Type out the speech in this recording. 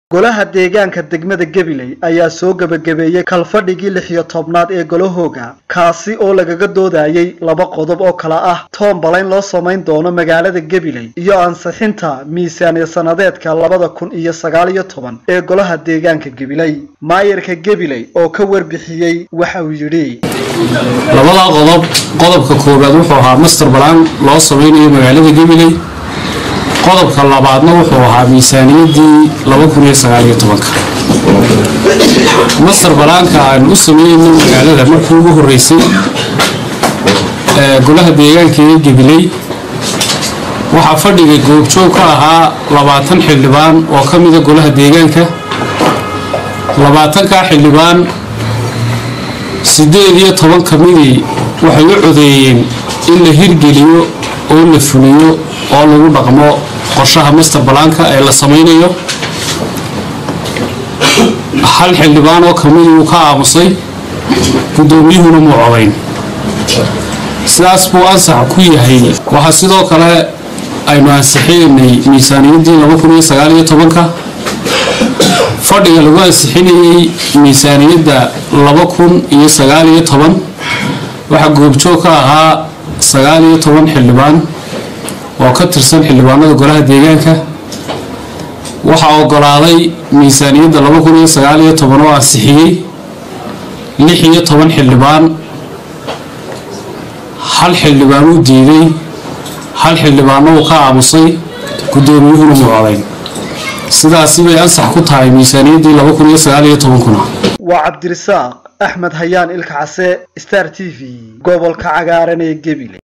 golaha deegaanka degmada gabiley ayaa soo gebagabeeyey kalfadhigii lix iyo tobnaad ee golahooga kaasi oo lagaga doodayey laba qodob oo kale ah toonbalayn loo samayn doono magaalada gabiley iyo ansixinta miisaaniya sanadeedka labada kun iyo sagaal iyo toban ee golaha deegaanka gabiley maayarka gabiley oo ka warbixiyey waxa uu yidhi labadaa qodob qodobka koowaad wuxuu ahaa master balaan loo samaynayo magaalada gabiley qodobka labaadna wuxuu ahaa miisaaniyaddii master balaanka aanu u sameynayno magaalada markii ugu horeysay golaha deegaanka ee gabiley waxaa fadhiga goobjoog ka ahaa labaatan xildhibaan oo ka mida golaha deegaanka labaatankaa xildhibaan siddeed iyo toban ka midii waxay u codeeyeen in la hirgeliyo oo la fuliyo oo lagu dhaqmo qorshaha master balaanka ee la samaynayo hal xildhibaan oo kamid uu ka aamusay guddoomiyuhuna muu codayn sidaas buu ansax ku yahay waxaa sidoo kale aynu ansixinaynay miisaaniyaddii ka fadhiga lagu ansixinayey miisaaniyadda waxaa goobjoog ka ahaa xildhibaan oo ka tirsan xildhibaanada golaha deegaanka waxaa ogolaaday miisaaniyadda oo ansixiyey xildhibaan hal xildhibaan uu diiday hal xildhibaanna uu ka aamusay guddoomiyuhuna muu codayn sidaasi bay ansax ku tahay miisaaniyaddii kuna waa cabdirisaaq axmed hayaan ilka case star t v gobolka cagaaran ee gebile